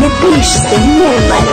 नीतीश से निर्मल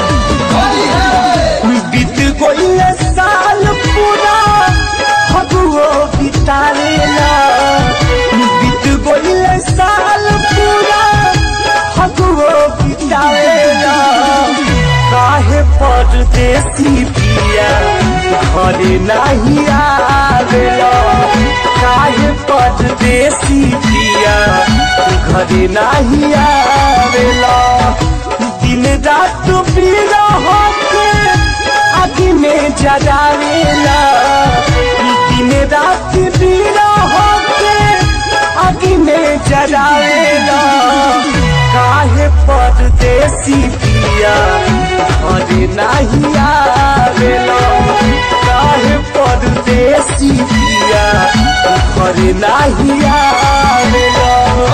बीत गईल साल पूरा फगुओ बितावेला बीत गईल साल पूरा फगुओ बितावेला काहे परदेसी पिया घरे नहीं आवेला काहे परदेसी पिया घरे नहीं आवेला दिन रात पीड़ा होके आगे में जगावेला दिन रात पीड़ा होके आगे में जगावेला काहे परदेसी पिया अरे नहीं आवेला काहे परदेसी पिया अरे नहीं आवेला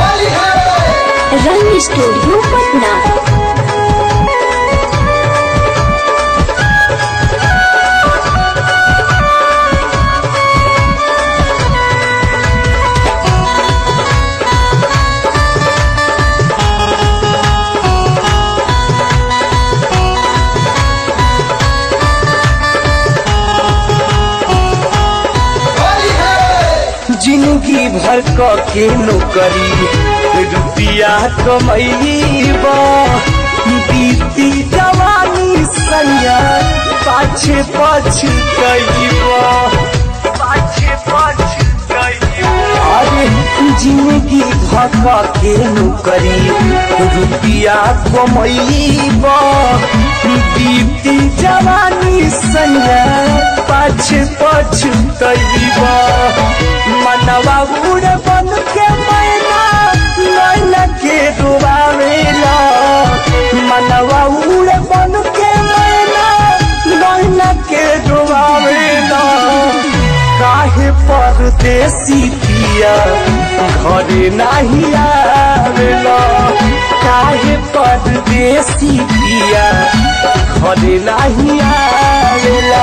रंग स्टूडियो पटना जिंदगी भर क के नौकरी रुपया कमैब बीती जवानी सैया पाछे पछ कैब पाछे पछ अरे जिंदगी भर क के नौकरी रुपया कमैब बीती जवानी सैया पाछे पछ कैब मनवा उड़ बन के मैना नैना के डुबावेला मनवा उड़ बन के मैना नैना के डुबावेला काहे परदेसी पिया घरे नहीं आवेला काहे परदेसी पिया घरे नहीं आवेला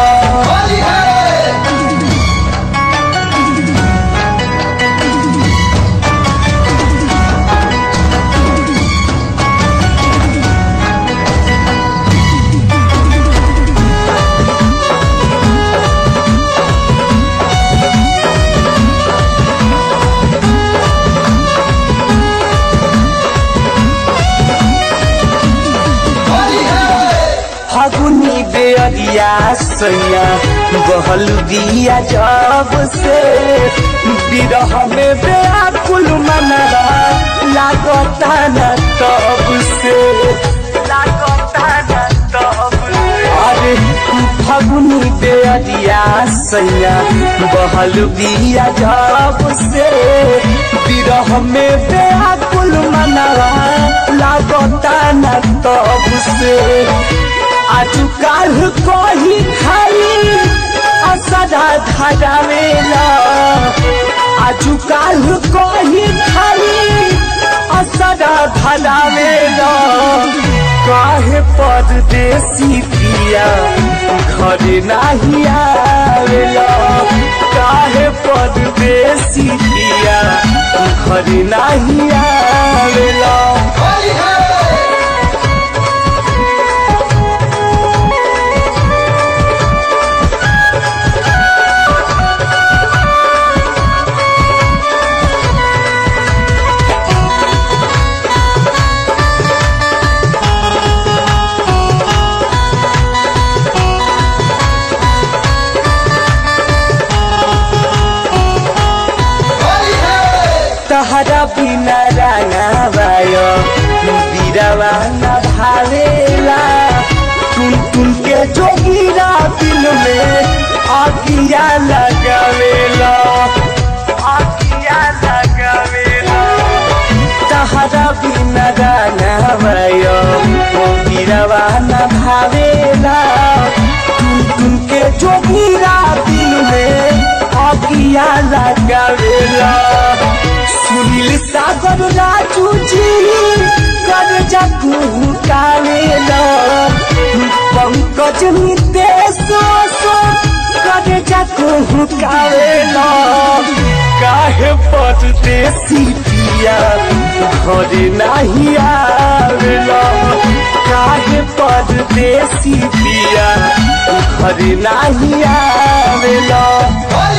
फगुनी बेअरिया सैया बहल दिया जब से विरह में व्याकुल मनरा लागता न तब से लागता न तब अरे फगुनी बेअरिया सैया बहल दिया जब से विरह में व्याकुल मनरा लागता न तब से आजु काल कही खाई असदा धरावेला आजु काल कही खाई असदा धरावेला काहे परदेसी पिया घरे नहीं आवेला काहे परदेसी पिया घरे नहीं आवेला तहरा बिना राना बायो बिरवा न भावेला टुन टुन के जोगिरा दिल में आगिया लगावेला आगिया लगावेला तहरा बिना राना बायो बिरवा न भावेला टुन टुन के जोगिरा दिल में आगिया लगावेला सुनील सागर राजू जी कर जगू कावेला पंकज नितेश कर जगू कावेला काहे परदेसी पिया घरे नहीं आवेला परदेसी पिया घर नाही आवेला